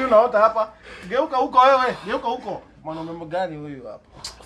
unaota hapa? Geuka huko wewe, geuka huko. Mwanaume gani huyu hapa?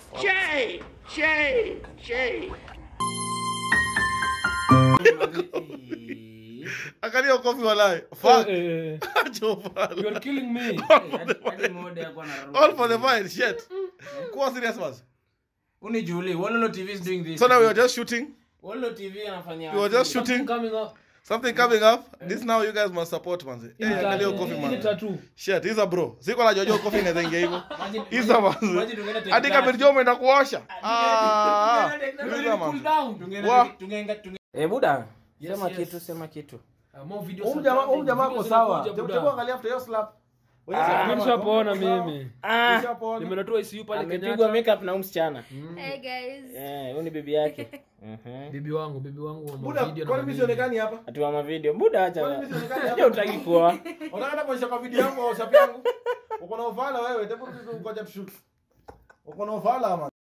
Angalia kofi walai. Fuck. Eh, Acho pala. you are killing me. Hadi mode yako anaruka. All for the fine shit. Kuwa serious man. Uni Julie, Wololo TV is doing this. So now we are just shooting. Wololo TV anafanya. We were just shooting. Coming up. Something coming up. This now you guys must support man. Hey, angalia hiyo kofi Hii man. tattoo. Shit, hizo bro. Siko na jojo kofi inaweza ingia hivyo. Imagine- Hizo man. imagine tungeenda take Hadi that. kama ndio umeenda kuosha. Ah. Tungeenda- Hizo man. tungeenda- Wa. tungeenda- tunge- Eh, buda. Yes, Sema yes. kitu, sema kitu. Uh, more videos Huyu are jamaa coming. huyu jamaa Videos ako sawa. zinakuja, Hebu buda. angalia after hiyo slap. Wewe Ah, sasa Mimi kama- nishapoona kama- mimi. Ah, Nishapoona. Nimeletewa ICU pale amepigwa Kenyatta. makeup na huyu msichana. Hey guys. Eh, huyu ni bibi yake. Mhm. Bibi wangu, bibi wangu wa Buda, video na kwani mimi manini. sionekani hapa? Atuwa mavideo. Buda Kwani acha. mimi sionekani hapa? Hiyo utaki kuwa. Unataka kuonyesha kwa video yangu au WhatsApp yangu? Uko na uvala wewe, hebu ngoja tushoot. Uko na uvala ama?